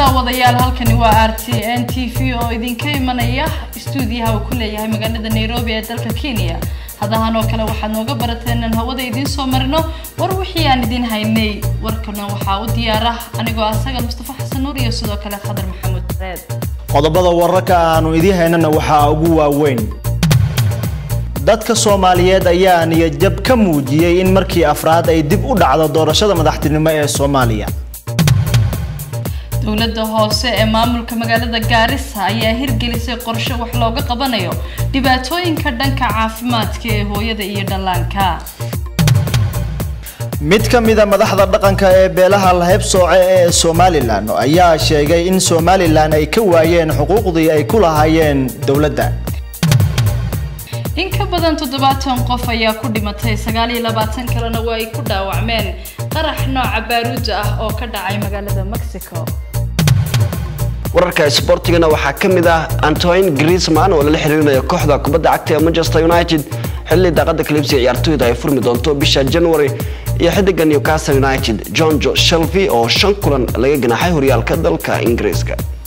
daawadayaal halkani waa r t n t v oo idinka imanaya stuudiyaha uu ku leeyahay magaalada nairobi ee dalka kenya hadahan oo kale waxaad nooga barateen inaan hawada idiin soo marino war wixii aan idiin haynay warkana waxaa u diyaara anigoo asaga mustafa xasan nuur iyo sidoo kale khadar maxamuud reed qodobada wararka aanu idiin haynana waxaa ugu waaweyn dadka soomaaliyeed ayaa niyadjab ka muujiyey in markii afraad ay dib u dhacdo doorashada madaxtinimo ee soomaaliya dowladda hoose ee maamulka magaalada gaarisa ayaa hirgelisay qorshe wax looga qabanayo dhibaatooyinka dhanka caafimaadka ee hooyada iyo dhallaanka mid ka mida madaxda dhaqanka ee beelaha laheybsooce ee somalilan ayaa sheegay in somalilan ay ka waayeen xuquuqdii ay ku lahaayeen dowladda in ka badan toddobaatan qof ayaa ku dhimatay sagaal iyo labaatan kalena waa ay ku dhaawacmeen qarax nooca baaruuda ah oo ka dhacay magaalada mexico wararka isboortigana waxaa ka mid ah antoine griezmann oo lala xiriirinayo kooxda kubadda cagta ee manchester united xilli daaqada kalibsiga ciyaartooyda ay furmi doonto bisha january iyo xidiga newcastle united john jo shelby oo shan kulan laga ganaaxay horyaalka dalka ingiriiska